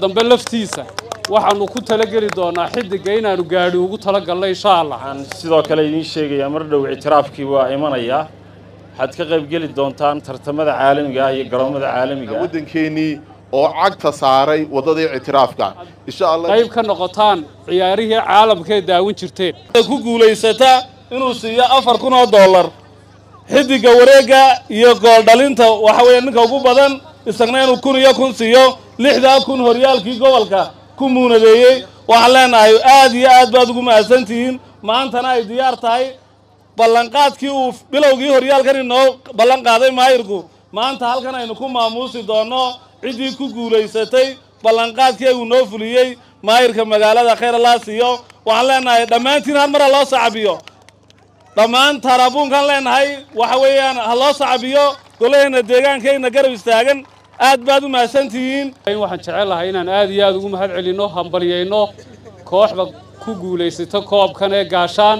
dambe laftiisa waxaannu ku talageli doonaa xiddigga inaannu gaadhi ugu talagalno insha allah waxaan sidoo kale idiin sheegayaa mar dhow ictiraafkii waa imanayaa waxaad ka qayb geli doontaan tartamada caalamiga ah iyo garoomada caalamiga ah waddankeennii oo cagta saaray waddadii ictiraafka insha allah qayb ka noqotaan ciyaarihii caalamkaee daawin jirteen ku guulaysata inuu siiyo afar kun oo dollar xiddigga wareegga iyo gooldhalinta waxa weeye ninka ugu badan isagna inuu kun iyo kun siiyo lixdaa kun horyaalkii gobolka ku muunadeeyey waxaan leenahay aad iyo aad baad ugu mahadsantihiin maantana ay diyaar tahay ballanqaadkii uu bilowgii horyaalkan inoo ballan qaaday maayirku maanta halkan aynu ku maamuusi doonno ciddii ku guulaysatay ballanqaadkii uu noo fuliyey maayirka magaalada khayr allah siiyo waxaan leenahay dhammaantiin hal mara loo sacabiyo dhammaan taaraabuunkaan leenahay waxa weeyaan ha loo sacabiyo golaheenna deegaankeenna garab istaagan aad baad u mahadsantihiin waxaan jecel lahay inaan aad iyo aad ugu mahad celinno hambalyayno kooxda ku guulaysata koobkan ee gaashaan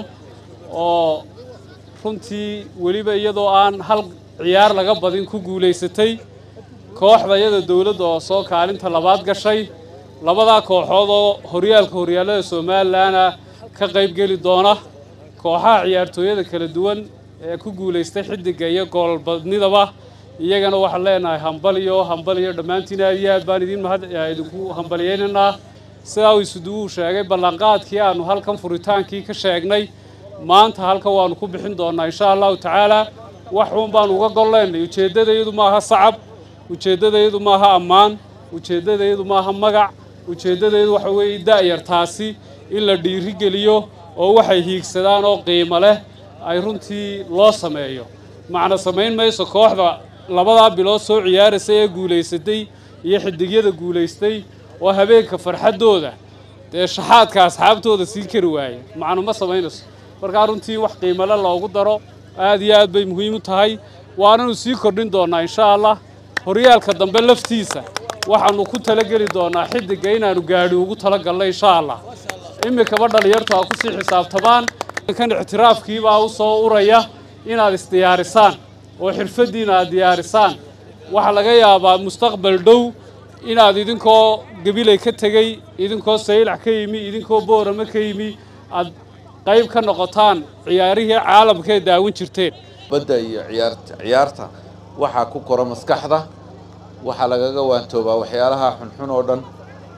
oo runtii weliba iyadoo aan hal ciyaar laga badin ku guulaysatay kooxda iyada dowladda oo soo kaalinta labaad gashay labadaa kooxood oo horyaalka horyaallada somalilanna ka qayb geli doona kooxaha ciyaartooyada kala duwan ee ku guulaystay xiddigga iyo goolbadnidaba iyagana waxaan leenahay hambaliyo hambaliyo dhammaantiin aad iyo aad baan idiin mahad idinku hambaliyaynaynaa sidaa uu isuduwuu sheegay ballanqaadkii aanu halkan furitaankii ka sheegnay maanta halkan waannu ku bixin doonnaa insha allahu tacaalaa wax uun baanu uga golleynay ujeeddadayadu maaha sacab ujeeddadayadu maaha ammaan ujeeddadayadu maaha magac ujeeddadayadu waxa weeye da'yartaasi in la dhiirigeliyo oo waxay hiigsadaan oo qiimo leh ay runtii loo sameeyo macna samayn mayso kooxda labadaa bilood soo ciyaaraysa ee guulaysatay iyo xidigyada guulaystay oo habeenka farxaddooda dee shaxaadka asxaabtooda sii kari waaya macnu ma samaynayso markaa runtii wax qiimale loogu daro aad iyo aad bay muhiim u tahay waananu sii kordhin doonnaa insha allah horyaalka dambe laftiisa waxaannu ku talageli doonaa xiddigga inaannu gaadhi ugu talagalno insha allah iminkaba dhallinyartu ha kusii xisaabtamaan kan ictiraafkiibaa u soo uraya inaad isdiyaarisaan oo xirfaddiina aad diyaarisaan waxaa laga yaabaa mustaqbal dhow inaad idinkoo gabilay ka tegey idinkoo saylac ka yimi idinkoo boorame ka yimi aad qayb ka noqotaan ciyaarihii caalamkaee daawin jirteen badda iyo ciyaarta ciyaarta waxaa ku kora maskaxda waxaa lagaga waantoobaa waxyaalaha xunxun oo dhan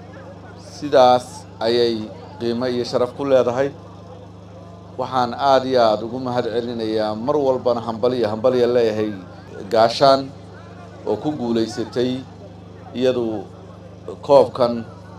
sidaas ayay qiimo iyo sharaf ku leedahay waxaan aada iyo aada ugu mahad celinayaa mar walbana hambaliyo hambaliya leeyahay gaashaan oo ku guulaysatay iyadu koobkan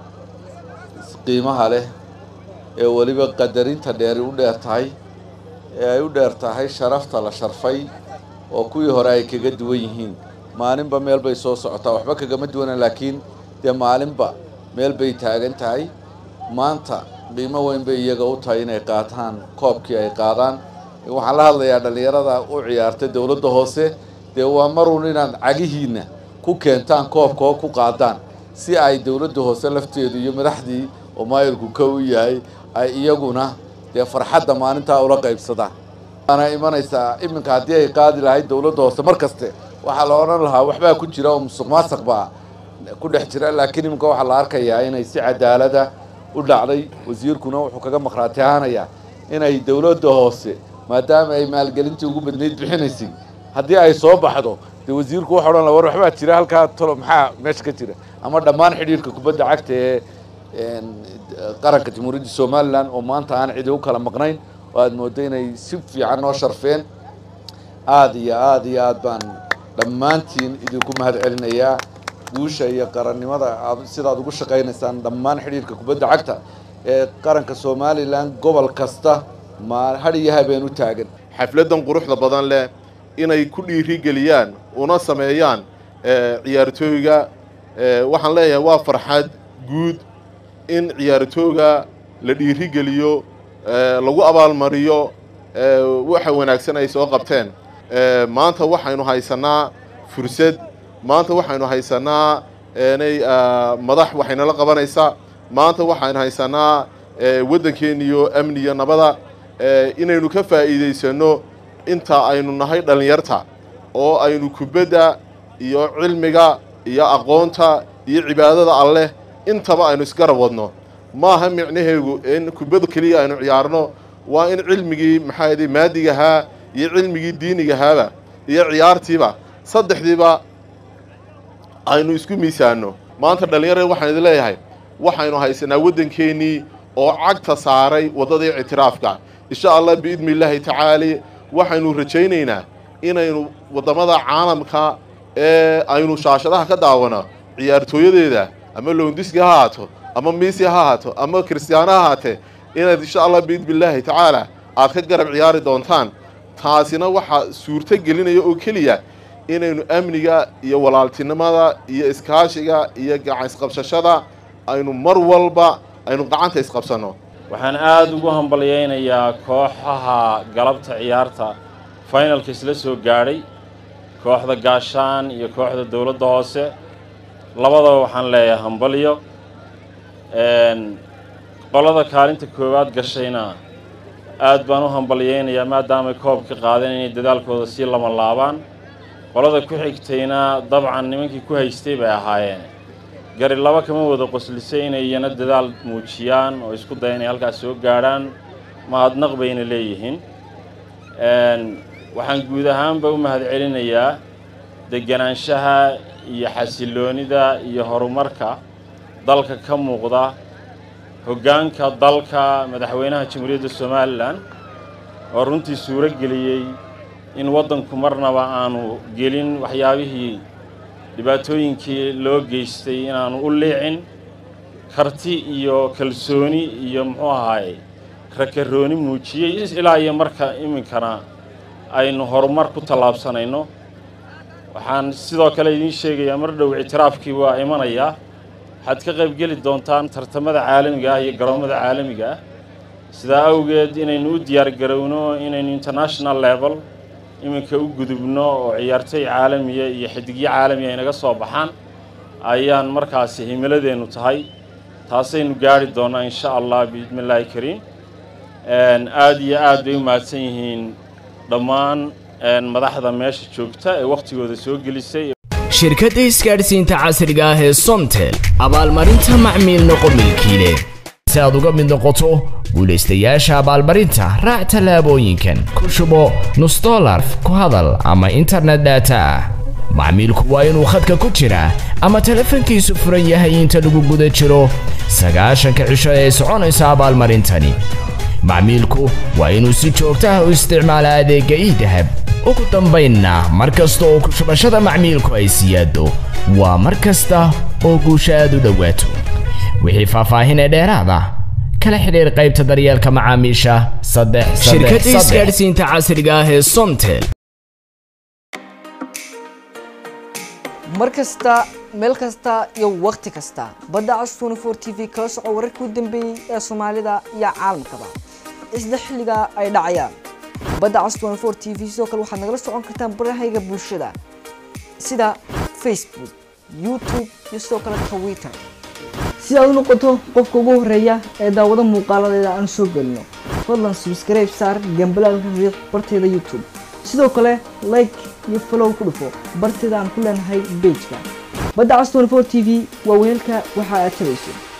qiimaha leh ee weliba qadarinta dheeri u dheer tahay ee ay u dheer tahay sharafta la sharfay oo kuwii hore ay kaga duwan yihiin maalinba meel bay soo socotaa waxba kagama duwana laakiin dee maalinba meel bay taagan tahay maanta qiimo weyn bay iyaga u tahay inay qaataan koobkii ay qaadaan waxaan la hadlayaa dhallinyarada u ciyaartay dowladda hoose dee waa maruun inaad cagihiinna ku keentaan koobka oo ku qaadaan si ay dowladda hoose lafteedu iyo madaxdii oo maayirku ka u yahay ay iyaguna dee farxadda maalintaa ula qaybsadaan waana imanaysaa iminka haddii ay qaadi lahayd dowladda hoose mar kaste waxaa la odhan lahaa waxbaa ku jira oo musuq maasuq baa ku dhex jira laakiin iminka waxaa la arkayaa inay si cadaalada u dhacday wasiirkuna wuxuu kaga maqhraati ahaanayaa inay dowladda hoose maadaama ay maalgelintii ugu badnayd bixinaysay haddii ay soo baxdo dee wasiirku waxa odhan la war waxbaa jira halkaa tolo maxaa meesha ka jira ama dhammaan xidhiirka kubadda cagta ee qaranka jamhuuriyadda somalilan oo maanta aan cidi u kala maqnayn oo aada mooddo inay si fiican noo sharfeen aada iyo aada iyo aad baan dhammaantiin idinku mahad celinayaa guusha iyo qarannimada aad sidaad ugu shaqaynaysaan dhammaan xidhiirka kubadda cagta ee qaranka somalilan gobol kasta ma had iyo habeen u taagan xafladdan quruxda badan leh inay ku dhiirigeliyaan una sameeyaan ciyaartooyga waxaan leeyahay waa farxad guud in ciyaartooyga la dhiirigeliyo lagu abaalmariyo waxa wanaagsan ay soo qabteen maanta waxaynu haysanaa fursad maanta waxaynu haysanaa nay madax waxaynala qabanaysaa maanta waxaynu haysanaa waddankeeniyo amniyo nabada inaynu ka faa'iidaysanno inta aynu nahay dhallinyarta oo aynu kubadda iyo cilmiga iyo aqoonta iyo cibaadada alleh intaba aynu isgarab wadno maaha micnaheegu in kubad keliya aynu ciyaarno waa in cilmigii maxaa yidhi maadigahaa iyo cilmigii diinigahaaba iyo ciyaartiiba saddexdiiba aynu isku miisaanno maanta dhallinyarada waxaan idin leeyahay waxaynu haysanaa waddankeennii oo cagta saaray waddadii ictiraafka insha allah biidni illaahi tacaali waxaynu rajaynaynaa inaynu waddamada caalamka ee aynu shaashadaha ka daawano ciyaartooyadeeda ama lowndiski ha ahaato ama miisi ha ahaato ama kiristiyaano ha ahaatee inaad insha allah biidni illaahi tacaala aad ka garab ciyaari doontaan taasina waxaa suurto gelinaya oo keliya inaynu amniga iyo walaaltinimada iyo iskaashiga iyo gacan isqabsashada aynu mar walba aynu gacanta isqabsanno waxaan aada ugu hambalyaynayaa kooxaha galabta ciyaarta finalka isla soo gaadhay kooxda gaashaan iyo kooxda dowladda hoose labadaba waxaan leeyahay hambalyo qolada kaalinta koowaad gashayna aad baan u hambalyaynayaa maadaamay koobka qaadeen inay dadaalkooda sii lama laabaan qolada ku xigtayna dabcan nimankii ku haystay bay ahaayeen gari laba kama wada qoslisay inay iyana dadaal muujiyaan oo isku daya inay halkaas soo gaadhaan mahadnaq bayna leeyihiin waxaan guud ahaanba u mahadcelinayaa deganaanshaha iyo xasilloonida iyo horumarka dalka ka muuqda hoggaanka dalka madaxweynaha jamhuuriyadda somalilan oo runtii suuro geliyey in waddanku marnaba aanu gelin waxyaabihii dhibaatooyinkii loo geystay inaanu u liicin karti iyo kalsooni iyo muxuu ahaaye rakarooni muujiyey ilaa iyo marka iminkana aynu horumar ku tallaabsanayno waxaan sidoo kale idiin sheegayaa mar dhow ictiraafkii waa imanayaa waxaad ka qaybgeli doontaan tartamada caalamiga ah iyo garoommada caalamiga ah sidaa awgeed inaynu u diyaargarowno inaynu international level iminka u gudubno oo ciyaartoy caalamiya iyo xidigyo caalamiya inaga soo baxaan ayaan markaasi himiladeennu tahay taasaynu gaari doonnaa insha allah biidni illaahi kariim aada iyo aad bay u mahadsan yihiin dhammaan madaxda meesha joogta ee wakhtigooda soo gelisay shirkadda isgaadhsiinta casriga ah ee somtel abaalmarinta macmiil noqo milkiile si aad uga mid noqoto guulaystayaasha abaalmarinta raac tallaabooyinkan ku shubo nus dolar ku hadal ama internet data ah macmiilku waa inuu khadka ku jiraa ama telefoonkiisu furan yahay inta lagu guda jiro sagaashanka cisho ee soconaysa abaalmarintani macmiilku waa inuu si joogta ah u isticmaala adeegga iidahab ugu dambaynna mar kasta oo kushubashada macmiilku ay siyaado waa mar kasta oo guusha aad u dhowaato wixii faahfaahin ee dheeraada kala xidhiir qaybta daryeelka macaamiisha saddex shirkadda isgaadhsiinta casriga ah ee somtel mar kasta meel kasta iyo wakhti kasta badda cas 24 t v kala soco wararkii u dambeeyey ee soomaalida iyo caalamkaba isla xilliga ay dhacayaan badda cas 24 t v sidoo kale waxaad nagala socon kartaan barahayga bulshada sida facebook youtube iyo sidoo kale twitter si aad u noqoto qofka ugu horeeya ee daawada muuqaaladeeda aan soo gelino fadlan subscribe saar gambalaalka riiq barteeda youtube sidoo kale like iyo follow ku dhufo barteeda aan ku leenahay pageka badda cas 24 t v waa weelka waxa aad tabayso